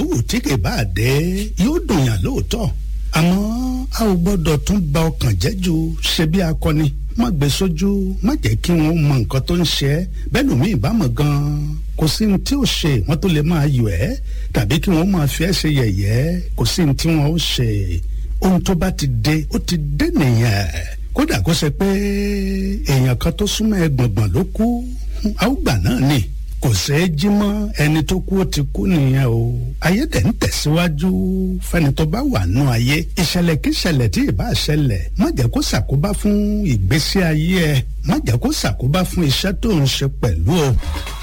yòówù tí kì bá dé yóò dùn yàn lóòótọ́ àmọ́ a ò gbọ́dọ̀ tún ba ọkàn jẹ́ ju ṣe bí akọni má gbé sójú má jẹ́ kí wọ́n mọ nǹkan tó ń ṣe ẹ́ bẹ́ẹ̀ lómi ìbámu gan-an kò sí ní tí ó ṣe wọ́n tó lè máa yọ ẹ́ tàbí kí wọ́n máa fi ẹ́ ṣe yẹ̀yẹ́ kò sí ní tí wọ́n ó ṣe ohun tó bá ti dé ó ti dé nìyẹn kódà kó ṣe pé èèyàn kan tó súnmọ́ ẹ gbọ̀ngbọ̀n ló kú àwùgbà náà ni kò ṣeé jí mọ́ ẹni tó kú ó ti kú nìyẹn o ayé dẹ̀ ń tẹ̀síwájú fẹ́ni tó bá wà nù ayé ìṣẹ̀lẹ̀ kí ìṣẹ̀lẹ̀ tí ì bá ṣẹlẹ̀ má jẹ́ kó ṣàkóbá fún ìgbésí ayé ẹ má jẹ́ kó ṣàkóbá fún iṣẹ́ tó ń ṣe pẹ̀lú o.